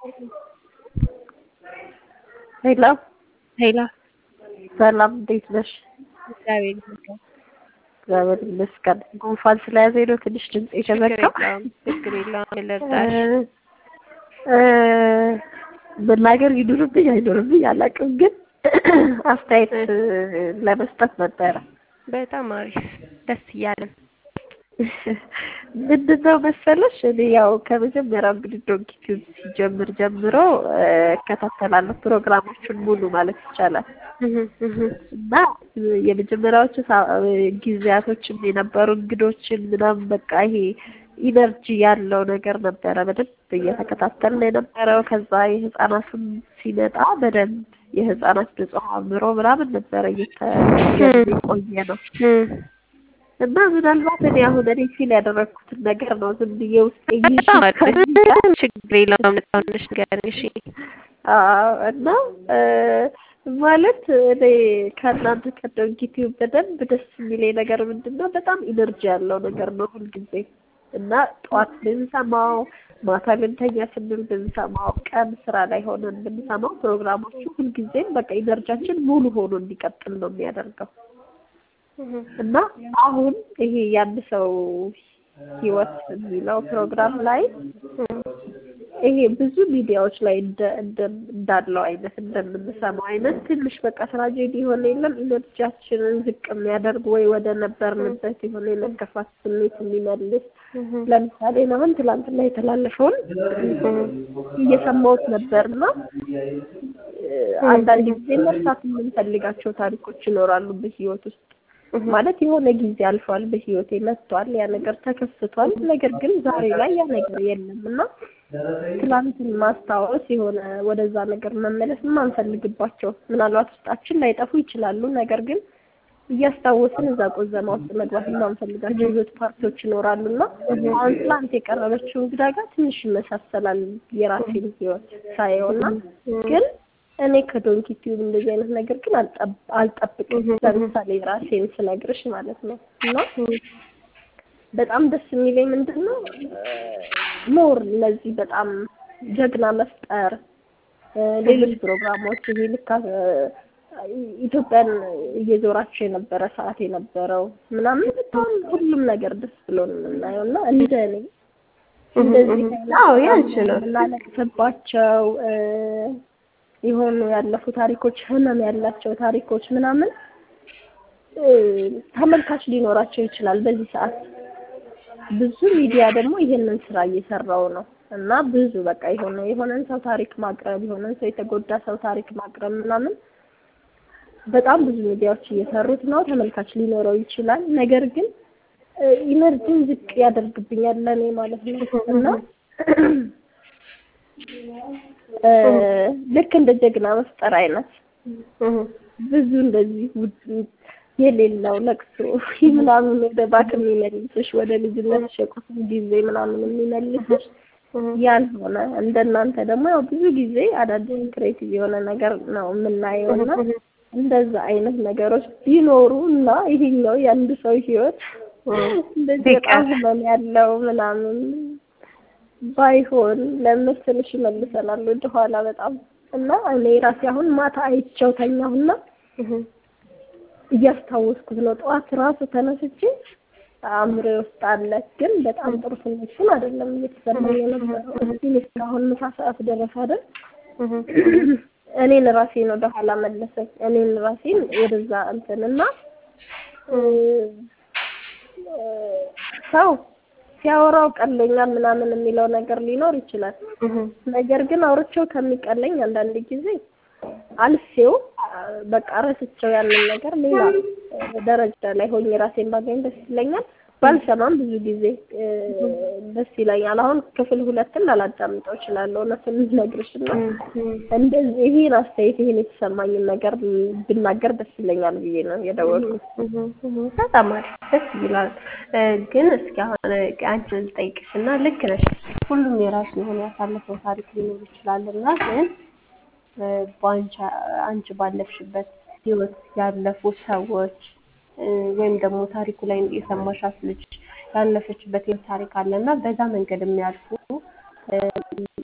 ሄሎ ሄሎ ሰላም እንዴት ነሽ? እግዚአብሔር ይመስገን። እግዚአብሔር ይመስገን። ጉንፋን ስለያዘኝ ነው ትንሽ ድምፅ ችግር የሸመቀው። የለውም ችግር የለውም። ልርዳሽ። እ መናገር ይኑርብኝ አይኑርብኝ አላውቅም፣ ግን አስተያየት ለመስጠት ነበረ። በጣም አሪፍ ደስ እያለን ምንድን ነው መሰለሽ እኔ ያው ከመጀመሪያው እንግዲህ ዶንኪ ቲዩብ ሲጀምር ጀምሮ እ እከታተላለሁ ፕሮግራሞቹን ሙሉ ማለት ይቻላል እና የመጀመሪያዎቹ ሳ- ጊዜያቶችም የነበሩ እንግዶችን ምናምን በቃ ይሄ ኢነርጂ ያለው ነገር ነበረ በደንብ እየተከታተልን የነበረው። ከዛ የህፃናትም ሲመጣ በደንብ የህፃናት ንጹህ አእምሮ ምናምን ነበረ እየተገኘ የቆየ ነው እና ምናልባት እኔ አሁን እኔ ፊል ያደረግኩትን ነገር ነው ዝም ብዬ ውስጥ በጣም አሪፍ ችግር የለውም። ነጻነሽ ንገሪኝ። እሺ አዎ እና እ ማለት እኔ ከእናንተ ከዶንኪ ቲዩብ በደንብ ደስ የሚለኝ ነገር ምንድን ነው? በጣም ኢነርጂ ያለው ነገር ነው ሁልጊዜ እና ጠዋት ብንሰማው፣ ማታ ልንተኛ ስንል ብንሰማው፣ ቀን ስራ ላይ ሆነን ብንሰማው ፕሮግራሞቹ ሁልጊዜም በቃ ኢነርጂያችን ሙሉ ሆኖ እንዲቀጥል ነው የሚያደርገው እና አሁን ይሄ የአንድ ሰው ህይወት የሚለው ፕሮግራም ላይ ይሄ ብዙ ሚዲያዎች ላይ እንደ እንደ እንዳለው አይነት እንደምንሰማው አይነት ትንሽ በቃ ትራጀዲ የሆነ የለም ኢነርጂያችንን ዝቅ የሚያደርግ ወይ ወደ ነበርንበት የሆነ የመከፋት ስሜት የሚመልስ ለምሳሌ ነው አሁን ትላንትና የተላለፈውን እየሰማሁት ነበርና አንዳንድ ጊዜ መርሳት የምንፈልጋቸው ታሪኮች ይኖራሉ በህይወት ውስጥ ማለት የሆነ ጊዜ አልፏል፣ በህይወቴ መጥቷል፣ ያ ነገር ተከስቷል። ነገር ግን ዛሬ ላይ ያ ነገር የለም እና ትላንትን ማስታወስ የሆነ ወደዛ ነገር መመለስ የማንፈልግባቸው ምናልባት ውስጣችን ላይጠፉ ይችላሉ። ነገር ግን እያስታወስን እዛ ቆዘማ ውስጥ መግባት የማንፈልጋቸው ህይወት ፓርቲዎች ይኖራሉ እና አሁን ትላንት የቀረበችው እንግዳ ጋር ትንሽ ይመሳሰላል የራሴን ህይወት ሳየው እና ግን እኔ ከዶንኪ ቲዩብ እንደዚህ አይነት ነገር ግን አልጠብ- አልጠብቅም። ለምሳሌ ራሴን ስነግርሽ ማለት ነው እና በጣም ደስ የሚለኝ ምንድን ነው ሞር እነዚህ በጣም ጀግና መፍጠር እ ሌሎች ፕሮግራሞች ይሄ ልክ እ ኢትዮጵያን እየዞራቸው የነበረ ሰዓት የነበረው ምናምን በጣም ሁሉም ነገር ደስ ብሎ ነው የምናየው እና እንደ እኔ እንደዚህ አዎ ያንቺ ነው። የምናለቅስባቸው እ የሆኑ ያለፉ ታሪኮች ህመም ያላቸው ታሪኮች ምናምን እ ተመልካች ሊኖራቸው ይችላል በዚህ ሰዓት ብዙ ሚዲያ ደግሞ ይሄንን ስራ እየሰራው ነው እና ብዙ በቃ የሆነ የሆነን ሰው ታሪክ ማቅረብ የሆነን ሰው የተጎዳ ሰው ታሪክ ማቅረብ ምናምን በጣም ብዙ ሚዲያዎች እየሰሩት ነው። ተመልካች ሊኖረው ይችላል። ነገር ግን እ ኢነርጂን ዝቅ ያደርግብኛል ለእኔ ማለት ነው እና እ ልክ እንደ ጀግና መፍጠር አይነት ብዙ እንደዚህ ውድ የሌለው ለቅሶ ምናምን ወደ ባክ የሚመልስሽ ወደ ልጅነትሽ የቁስል ጊዜ ምናምን የሚመልስሽ ያልሆነ እንደናንተ ደግሞ ያው ብዙ ጊዜ አዳዲስ ክሬቲቭ የሆነ ነገር ነው የምናየው እና እንደዛ አይነት ነገሮች ቢኖሩ እና ይሄኛው የአንድ ሰው ህይወት እንደዚህ በጣም ህመም ያለው ምናምን ባይሆን ለምን ትንሽ ይመልሰናል ወደኋላ በጣም እና እኔ ራሴ አሁን ማታ አይቼው ተኛሁና እያስታወስኩት ነው። ጠዋት ራሱ ተነስቼ አእምሮ ውስጥ አለ፣ ግን በጣም ጥሩ ስሜትን አይደለም እየተሰማኝ የነበረው። እስቲል እስካሁን ምሳ ሰዓት ደረሰ አይደል? እኔን ራሴን ወደ ኋላ መለሰኝ። እኔን ራሴን ወደዛ እንትን እና እ እ ሰው ሲያወራው ቀለኛል ምናምን የሚለው ነገር ሊኖር ይችላል። ነገር ግን አውርቼው ከሚቀለኝ አንዳንድ ጊዜ አልፌው በቃ ረስቼው ያንን ነገር ሌላ ደረጃ ላይ ሆኜ ራሴን ባገኝ ደስ ይለኛል። ባልሰማም ብዙ ጊዜ እ ደስ ይለኛል። አሁን ክፍል ሁለትን ላላዳምጠው እችላለሁ እውነቱን ልነግርሽ እና እንደዚህ ይሄን አስተያየት ይሄን የተሰማኝን ነገር ብናገር ደስ ይለኛል ብዬ ነው የደወልኩት። በጣም አሪፍ ደስ ይላል። እ ግን እስኪ አሁን አንቺን ልጠይቅሽ እና ልክ ነሽ፣ ሁሉም የራሱ የሆነ ያሳለፈው ታሪክ ሊኖር ይችላል እና ግን እ በአንቺ አንቺ ባለፍሽበት ህይወት ያለፉ ሰዎች እ ወይም ደግሞ ታሪኩ ላይ የሰማሻት ልጅ ያለፈችበት ህይወት ታሪክ አለ እና በዛ መንገድ የሚያልፉ እ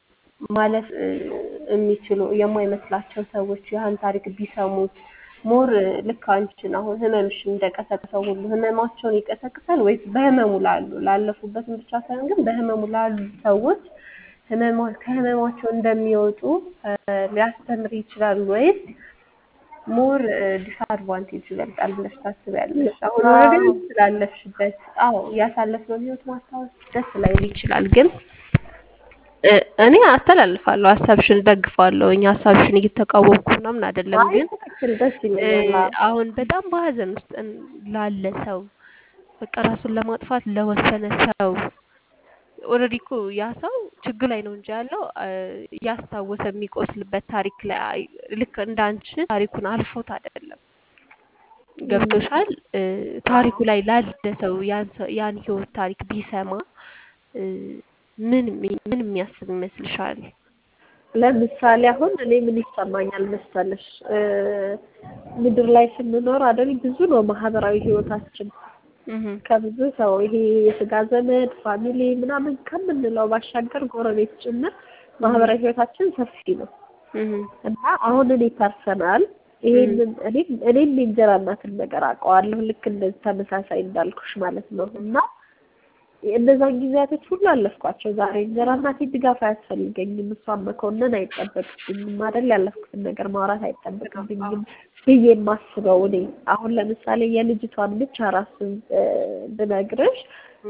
ማለፍ እ፣ የሚችሉ የማይመስላቸው ሰዎች ያን ታሪክ ቢሰሙት ሞር እ፣ ልክ አንቺን አሁን ህመምሽን እንደቀሰቀሰው ሁሉ ህመማቸውን ይቀሰቅሳል ወይስ በህመሙ ላሉ ላለፉበትም ብቻ ሳይሆን ግን በህመሙ ላሉ ሰዎች ህመማ ከህመማቸው እንደሚወጡ እ፣ ሊያስተምር ይችላል ወይስ ሞር ዲስአድቫንቴጅ ይበልጣል ብለሽ ታስቢያለሽ? አሁን ኦልሬዲ ስላለፍሽበት፣ አዎ ያሳለፍነውን ህይወት ማስታወስ ደስ ላይል ይችላል፣ ግን እ፣ እኔ አስተላልፋለሁ፣ ሀሳብሽን ደግፋለሁ። እኛ ሀሳብሽን እየተቃወምኩ ምናምን አይደለም፣ አይ ግን ትክክል ደስ እ፣ ይለኛል። አዎ። አሁን በጣም በሀዘን ውስጥ እን- ላለ ሰው በቃ ራሱን ለማጥፋት ለወሰነ ሰው ኦልሬዲ እኮ ያ ሰው ችግር ላይ ነው እንጂ ያለው እ፣ እያስታወሰ የሚቆስልበት ታሪክ ላይ አይ- ልክ እንዳንቺ ታሪኩን አልፎት አይደለም። ገብቶሻል? እ፣ ታሪኩ ላይ ላለ ሰው ያን ሰው- ያን ህይወት ታሪክ ቢሰማ እ፣ ምን የሚ- ምን የሚያስብ ይመስልሻል? ለምሳሌ አሁን እኔ ምን ይሰማኛል መሰለሽ እ፣ ምድር ላይ ስንኖር አይደል ብዙ ነው ማህበራዊ ህይወታችን እህ ከብዙ ሰው ይሄ የስጋ ዘመድ ፋሚሊ ምናምን ከምንለው ባሻገር ጎረቤት ጭምር ማህበራዊ ህይወታችን ሰፊ ነው እህ እና አሁን እኔ ፐርሰናል ይሄንን እኔ እኔም የእንጀራ እናትን ነገር አውቀዋለሁ ልክ እንደዚህ ተመሳሳይ እንዳልኩሽ ማለት ነው እና እነዛን ጊዜያቶች ሁሉ አለፍኳቸው። ዛሬ እንጀራ እናቴ ድጋፍ አያስፈልገኝም፣ እሷን መኮንን አይጠበቅብኝም አይደል ያለፍኩትን ነገር ማውራት አይጠበቅብኝም ብዬ የማስበው እኔ አሁን ለምሳሌ የልጅቷን ብቻ ራሱን ብነግርሽ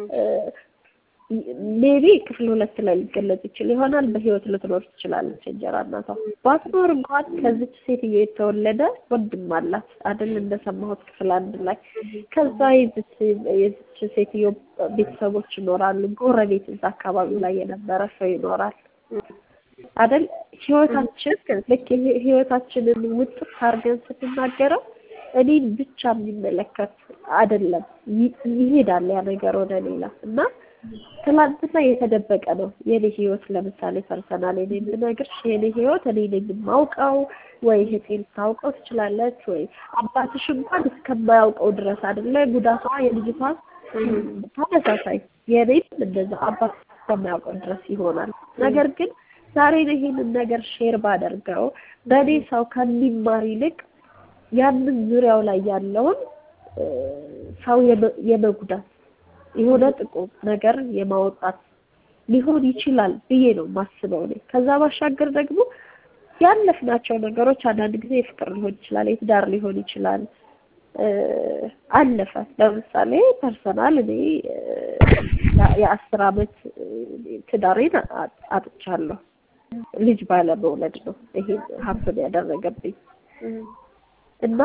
ሜቢ ክፍል ሁለት ላይ ሊገለጽ ይችል ይሆናል። በህይወት ልትኖር ትችላለች እንጀራ እናቷ። ባትኖር እንኳን ከዚች ሴትዮ የተወለደ ወንድም አላት አይደል እንደሰማሁት ክፍል አንድ ላይ። ከዛ የዚች የዚች ሴትዮ ቤተሰቦች ይኖራሉ። ጎረቤት እዛ አካባቢ ላይ የነበረ ሰው ይኖራል አይደል። ህይወታችን ልክ ይሄ ህይወታችንን ውጥፍ አድርገን ስንናገረው እኔን ብቻ የሚመለከት አይደለም፣ ይሄዳል ያ ነገር ወደ ሌላ እና ትላንትና የተደበቀ ነው የኔ ህይወት። ለምሳሌ ፐርሰናል እኔ የምነግርሽ የኔ ህይወት እኔ ነኝ የማውቀው፣ ወይ እህቴ ልታውቀው ትችላለች፣ ወይ አባትሽ እንኳን እስከማያውቀው ድረስ አይደለ ጉዳቷ የልጅቷ ተመሳሳይ የኔም እንደዛ አባት እስከማያውቀው ድረስ ይሆናል። ነገር ግን ዛሬ ይሄንን ነገር ሼር ባደርገው በእኔ ሰው ከሚማር ይልቅ ያንን ዙሪያው ላይ ያለውን ሰው የመጉዳት የሆነ ጥቁር ነገር የማውጣት ሊሆን ይችላል ብዬ ነው ማስበው እኔ። ከዛ ባሻገር ደግሞ ያለፍናቸው ነገሮች አንዳንድ ጊዜ የፍቅር ሊሆን ይችላል፣ የትዳር ሊሆን ይችላል። አለፈ። ለምሳሌ ፐርሰናል እኔ የአስር አመት ትዳሬን አጥቻለሁ። ልጅ ባለመውለድ ነው ይሄ ሀፍን ያደረገብኝ እና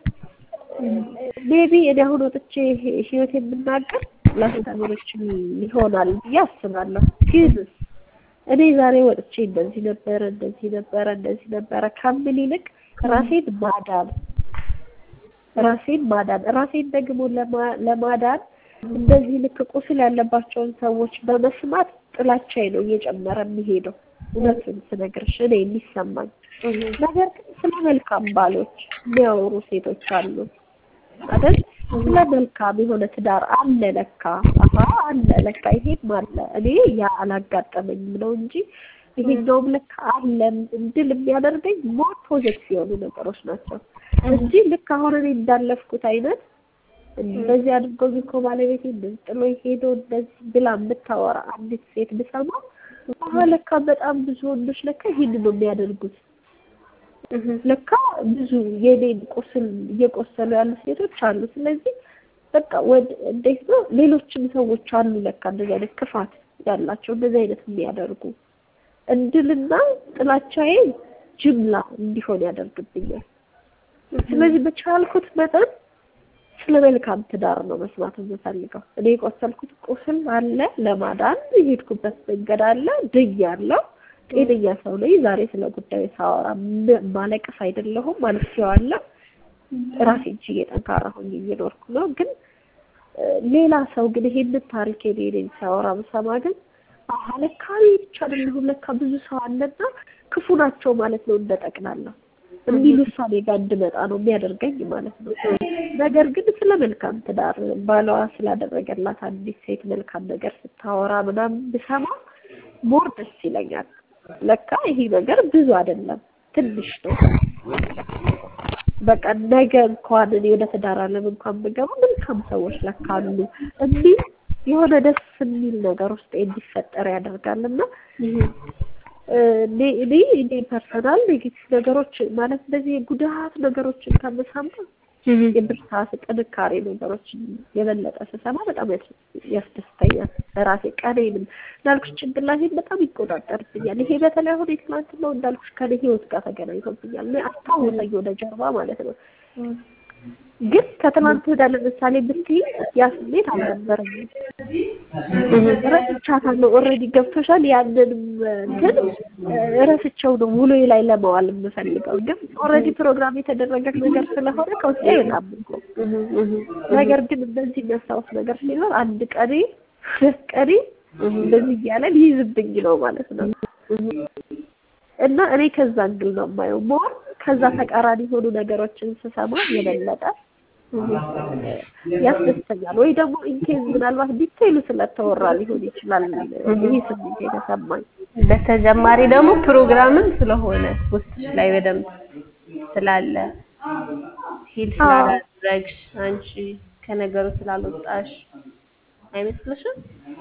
ሜቢ እኔ አሁን ወጥቼ ህይወት የምናገር ላስተምሮችም ይሆናል ብዬ አስባለሁ። ግን እኔ ዛሬ ወጥቼ እንደዚህ ነበረ እንደዚህ ነበረ እንደዚህ ነበረ ከምል ይልቅ ራሴን ማዳን ራሴን ማዳን ራሴን ደግሞ ለማዳን እንደዚህ ልክ ቁስል ያለባቸውን ሰዎች በመስማት ጥላቻዬ ነው እየጨመረ የሚሄደው። እውነቱን ስነግርሽ እኔ የሚሰማኝ ነገር ግን ስለ መልካም ባሎች የሚያወሩ ሴቶች አሉ አይደል? ስለ መልካም የሆነ ትዳር አለ ለካ፣ አሀ አለ ለካ፣ ይሄም አለ። እኔ ያ አላጋጠመኝም ነው እንጂ ይሄኛውም ለካ አለ እንድል የሚያደርገኝ ሞር ፖዘቲቭ የሆኑ ነገሮች ናቸው እንጂ ልክ አሁን እኔ እንዳለፍኩት አይነት እንደዚህ አድርጎኝ እኮ ባለቤቴ እንደዚህ ጥሎ ሄዶ እንደዚህ ብላ የምታወራ አንዲት ሴት ብሰማ አሀ ለካ በጣም ብዙ ወንዶች ለካ ይሄንን ነው የሚያደርጉት ለካ ብዙ የኔን ቁስል እየቆሰሉ ያሉ ሴቶች አሉ። ስለዚህ በቃ ወደ እንዴት ነው ሌሎችም ሰዎች አሉ ለካ እንደዚህ አይነት ክፋት ያላቸው እንደዚህ አይነት የሚያደርጉ እንድልና ጥላቻዬ ጅምላ እንዲሆን ያደርግብኛል። ስለዚህ በቻልኩት መጠን ስለ መልካም ትዳር ነው መስማት የምፈልገው። እኔ የቆሰልኩት ቁስል አለ፣ ለማዳን የሄድኩበት መንገድ አለ፣ ድኛለሁ። ጤነኛ ሰው ነኝ። ዛሬ ስለ ጉዳዩ ሳወራ ማለቀስ አይደለሁም አልፌዋለሁ። ራሴን ችዬ ጠንካራ ሆኜ እየኖርኩ ነው። ግን ሌላ ሰው ግን ይሄንን ታሪክ የኔን ሲያወራ ብሰማ ግን አሀ ለካ እኔ ብቻ አይደለሁም ለካ ብዙ ሰው አለና ክፉ ናቸው ማለት ነው እንደጠቅላለሁ የሚል ውሳኔ ጋር እንድመጣ ነው የሚያደርገኝ ማለት ነው። ነገር ግን ስለ መልካም ትዳር ባሏ ስላደረገላት አንዲት ሴት መልካም ነገር ስታወራ ምናምን ብሰማ ሞር ደስ ይለኛል። ለካ ይሄ ነገር ብዙ አይደለም ትንሽ ነው። በቃ ነገ እንኳን እኔ ወደ ትዳር ዓለም እንኳን ብገባ መልካም ሰዎች ለካ አሉ የሚል የሆነ ደስ የሚል ነገር ውስጥ እንዲፈጠር ያደርጋልና እኔ እኔ እኔ ፐርሰናል ኔጌቲቭ ነገሮች ማለት እንደዚህ የጉዳት ነገሮችን ከምሰማ የብርታት ጥንካሬ ነገሮችን የበለጠ ስሰማ በጣም ያስደስተኛል። ራሴ ቀኔንም እንዳልኩሽ ጭንቅላቴን በጣም ይቆጣጠርብኛል። ይሄ በተለይ አሁን የትናንትናው እንዳልኩሽ ከኔ ህይወት ጋር ተገናኝቶብኛል። እኔ አስታወሰኝ ወደ ጀርባ ማለት ነው። ግን ከትናንት ወዲያ ለምሳሌ ብትይ ያ ስሜት አልነበረኝም። ረስቻታለሁ። ኦልሬዲ ገብቶሻል። ያንንም እንትን ረስቸው ነው ውሎዬ ላይ ለማዋል የምፈልገው። ግን ኦልሬዲ ፕሮግራም የተደረገ ነገር ስለሆነ ከውስጤ በጣም እኮ ነገር ግን እንደዚህ የሚያስታውስ ነገር ሲኖር አንድ ቀኔ ሁለት ቀኔ እንደዚህ እያለ ሊይዝብኝ ነው ማለት ነው። እና እኔ ከዛ እንግል ነው የማየው። ሞር ከዛ ተቃራኒ የሆኑ ነገሮችን ስሰማ የበለጠ ያስደስተኛል። ወይ ደግሞ ኢንኬዝ ምናልባት ዲቴይሉ ስለተወራ ሊሆን ይችላል ይህ ስሜት የተሰማኝ። በተጨማሪ ደግሞ ፕሮግራምም ስለሆነ ውስጥሽ ላይ በደንብ ስላለ ሂል ስላላደረግሽ አንቺ ከነገሩ ስላልወጣሽ አይመስልሽም?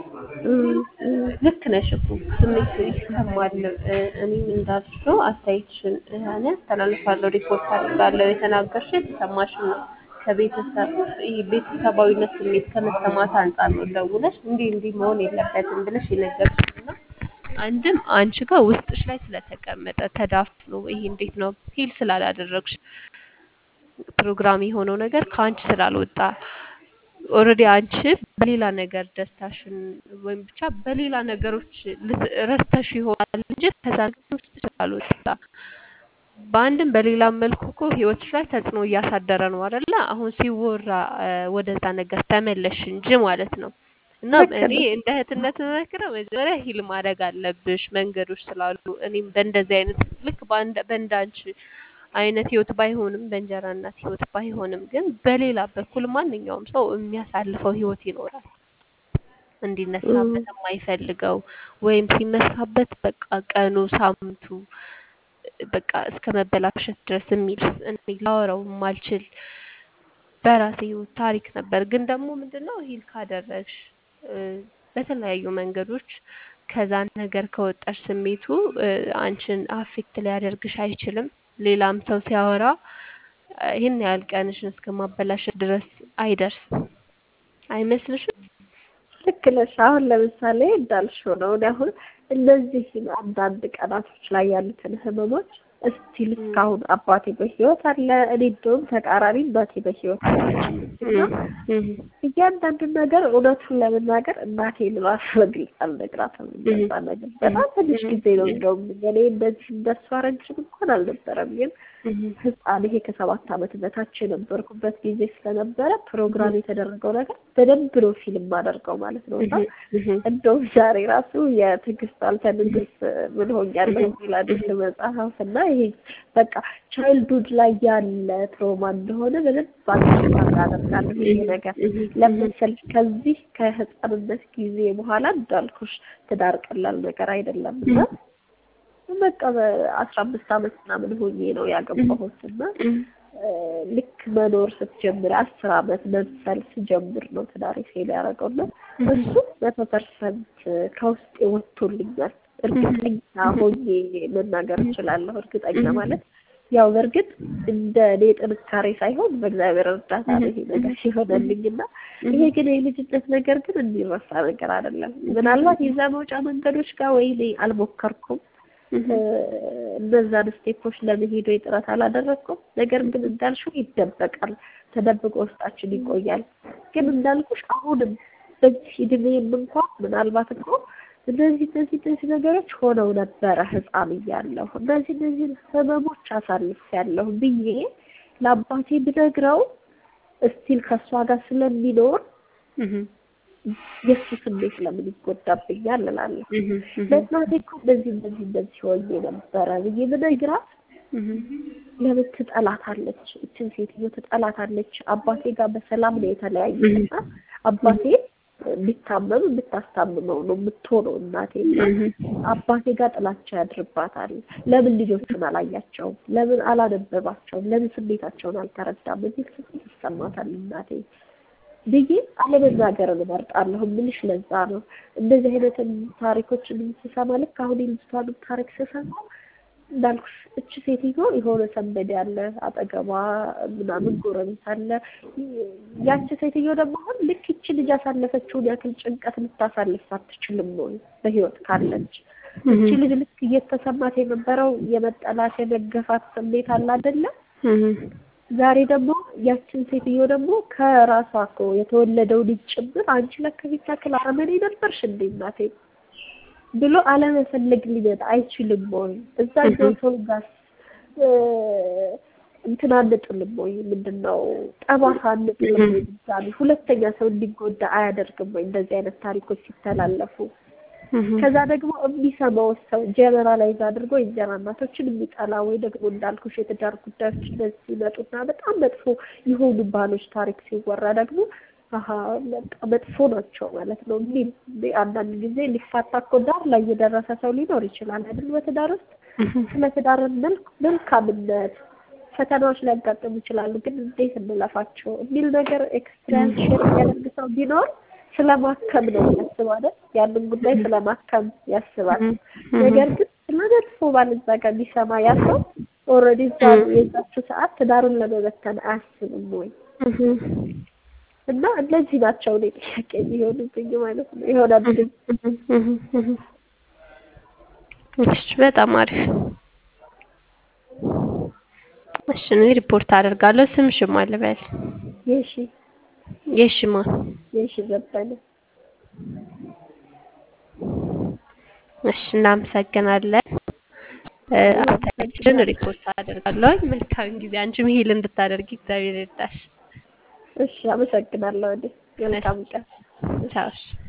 ልክ ነሽ እኮ ስሜት ይሰማል። እኔም እንዳልሽው አስተያየትሽን እኔ አስተላልፋለሁ፣ ሪፖርት አድርጋለሁ። የተናገርሽው የተሰማሽን ነው። ከቤተሰብ ይሄ ቤተሰባዊነት ስሜት ከመሰማት አንጻር ነው ደውለሽ እንዲህ እንዲህ መሆን የለበትም ብለሽ የነገርሽኝ እና አንድም አንቺ ጋር ውስጥሽ ላይ ስለተቀመጠ ተዳፍኖ ይሄ እንዴት ነው ሂል ስላላደረግሽ ፕሮግራም የሆነው ነገር ከአንቺ ስላልወጣ ኦልሬዲ አንቺ በሌላ ነገር ደስታሽን ወይም ብቻ በሌላ ነገሮች ረስተሽ ይሆናል እንጂ ከዛ ነገር ውስጥ ስላልወጣ በአንድም በሌላም መልኩ እኮ ህይወትሽ ላይ ተጽዕኖ እያሳደረ ነው አይደለ? አሁን ሲወራ ወደዛ ነገር ተመለሽ እንጂ ማለት ነው። እና እኔ እንደ እህትነት መክረው መጀመሪያ ሂል ማድረግ አለብሽ መንገዶች ስላሉ እኔም በእንደዚህ አይነት ልክ በእንዳንቺ አይነት ህይወት ባይሆንም በእንጀራ እናት ህይወት ባይሆንም ግን በሌላ በኩል ማንኛውም ሰው የሚያሳልፈው ህይወት ይኖራል። እንዲነሳበት የማይፈልገው ወይም ሲነሳበት በቃ ቀኑ ሳምንቱ በቃ እስከ መበላሸት ድረስ የሚል እኔ ላወራው የማልችል በራሴ ህይወት ታሪክ ነበር። ግን ደግሞ ምንድነው ሂል ካደረግሽ በተለያዩ መንገዶች ከዛ ነገር ከወጣሽ ስሜቱ አንቺን አፌክት ሊያደርግሽ አይችልም። ሌላም ሰው ሲያወራ ይህን ያህል ቀንሽን እስከ ማበላሸት ድረስ አይደርስም። አይመስልሽም? ልክ ነሽ። አሁን ለምሳሌ እንዳልሽው ነው። እኔ አሁን እነዚህ አንዳንድ ቀናቶች ላይ ያሉትን ህመሞች እስቲል እስካሁን አባቴ በህይወት አለ። እኔ እንደውም ተቃራኒ እናቴ በህይወት እያንዳንዱን ነገር እውነቱን ለመናገር እናቴን ራሱ በግልጽ አልነግራትም። እንደዛ ነገር በጣም ትንሽ ጊዜ ነው እንደውም እኔ እንደዚህ እንደሷ ረጅም እንኳን አልነበረም ግን ህፃን ይሄ ከሰባት ዓመት በታች የነበርኩበት ጊዜ ስለነበረ ፕሮግራም የተደረገው ነገር በደንብ ነው ፊልም አደርገው ማለት ነው። እና እንደውም ዛሬ ራሱ የትዕግስት አልተ ንግስት ምን ሆኛለሁ የሚል አዲስ መጽሐፍ እና ይሄ በቃ ቻይልድሁድ ላይ ያለ ትሮማ እንደሆነ በደንብ አንደርስታንድ አደርጋለሁ። ይሄ ነገር ለምሳሌ ከዚህ ከህፃንነት ጊዜ በኋላ እንዳልኩሽ ትዳር ቀላል ነገር አይደለም እና በቃ በአስራ አምስት ዓመት ምናምን ሆኜ ነው ያገባሁት እና ልክ መኖር ስትጀምር አስር ዓመት መምሰል ስጀምር ነው ትዳሬ ፌል ያደረገው እና እሱ መቶ ፐርሰንት ከውስጤ ወጥቶልኛል። እርግጠኛ ሆኜ መናገር እችላለሁ። እርግጠኛ ማለት ያው በእርግጥ እንደ እኔ ጥንካሬ ሳይሆን በእግዚአብሔር እርዳታ ነው ይሄ ነገር ሲሆነልኝ እና ይሄ ግን የልጅነት ነገር ግን የሚረሳ ነገር አይደለም። ምናልባት የዛ መውጫ መንገዶች ጋር ወይ እኔ አልሞከርኩም እነዛን ስቴፖች ለመሄድ ወይ ጥረት አላደረግኩም። ነገር ግን እንዳልሽው ይደበቃል፣ ተደብቆ ውስጣችን ይቆያል። ግን እንዳልኩሽ አሁንም በዚህ እድሜም እንኳን ምናልባት እኮ እነዚህ እነዚህ እነዚህ ነገሮች ሆነው ነበረ ህፃን እያለሁ እነዚህ እነዚህ ህመሞች አሳልፌያለሁ ብዬ ለአባቴ ብነግረው እስቲል ከእሷ ጋር ስለሚኖር የእሱ ስሜት ለምን ይጎዳብኛል እላለሁ። ለእናቴ እኮ እንደዚህ እንደዚህ እንደዚህ ሆኜ ነበረ ብዬ ብነግራት ለምን ትጠላታለች? እችን ሴትዮ ትጠላታለች። አባቴ ጋር በሰላም ነው የተለያዩት እና አባቴ ቢታመም ብታስታምመው ነው የምትሆነው እናቴ እና አባቴ ጋር ጥላቻ ያድርባታል። ለምን ልጆቹን አላያቸውም? ለምን አላነበባቸውም? ለምን ስሜታቸውን አልተረዳም? የሚል ስሜት ይሰማታል እናቴ ብዬ አለመናገርን እመርጣለሁ። ምልሽ ለዛ ነው እንደዚህ አይነትን ታሪኮችን ስሰማ ልክ አሁን የልጅቷንም ታሪክ ስሰማ እንዳልኩሽ እች ሴትዮ የሆነ ሰንበድ ያለ አጠገቧ ምናምን ጎረቤት አለ። ያቺ ሴትዮ ደግሞ አሁን ልክ ይቺ ልጅ ያሳለፈችውን ያክል ጭንቀት ልታሳልፍ አትችልም ወይ በህይወት ካለች? እቺ ልጅ ልክ እየተሰማት የነበረው የመጠላት የመገፋት ስሜት አለ አይደለ? ዛሬ ደግሞ ያችን ሴትዮ ደግሞ ከራሷ እኮ የተወለደው ልጅ ጭምር አንቺ ለካ ይህች ያክል አረመኔ ነበርሽ እንዴ እናቴ ብሎ አለመፈለግ ሊመጣ አይችልም ወይ? እዛኛው ሰው ጋር እንትን አንጥልም ወይ? ምንድን ነው ጠባሳ አንጥልም ወይ? ድጋሚ ሁለተኛ ሰው እንዲጎዳ አያደርግም ወይ? እንደዚህ አይነት ታሪኮች ሲተላለፉ ከዛ ደግሞ የሚሰማው ሰው ጀነራላይዝ አድርጎ የእንጀራ እናቶችን የሚጠላ ወይ ደግሞ እንዳልኩሽ የትዳር ጉዳዮች እንደዚህ ሲመጡና በጣም መጥፎ የሆኑ ባሎች ታሪክ ሲወራ ደግሞ አሀ በቃ መጥፎ ናቸው ማለት ነው የሚል አንዳንድ ጊዜ ሊፋታ እኮ ዳር ላይ የደረሰ ሰው ሊኖር ይችላል አይደል? በትዳር ውስጥ ስለ ትዳር መልክ መልካምነት ፈተናዎች ሊያጋጥሙ ይችላሉ፣ ግን እንዴት እንለፋቸው የሚል ነገር ኤክስፒሪያንስ ሼር የሚያደርግ ሰው ቢኖር ስለማከም ነው የሚያስበው አይደል? ያንን ጉዳይ ስለማከም ያስባል። ነገር ግን ስለ መጥፎ ባል እዛ ጋር ቢሰማ ያ ሰው ኦልሬዲ እዛ የዛችው ሰዓት ትዳሩን ለመበተን አያስብም ወይ? እና እነዚህ ናቸው እኔ ጥያቄ የሚሆኑብኝ ማለት ነው። ይሆናል ግን እሺ፣ በጣም አሪፍ። እሺ፣ እኔ ሪፖርት አደርጋለሁ። ስምሽን ማን ልበል? የሺ የሺማ የሺ ዘበነ። እሺ፣ እናመሰግናለን። አስተያየትሽን ሪፖርት አደርጋለሁ። መልካም ጊዜ። አንቺም ሂል እንድታደርጊ እግዚአብሔር ይርዳሽ። እሺ፣ አመሰግናለሁ። እኔ መልካም ቀን። ቻው። እሺ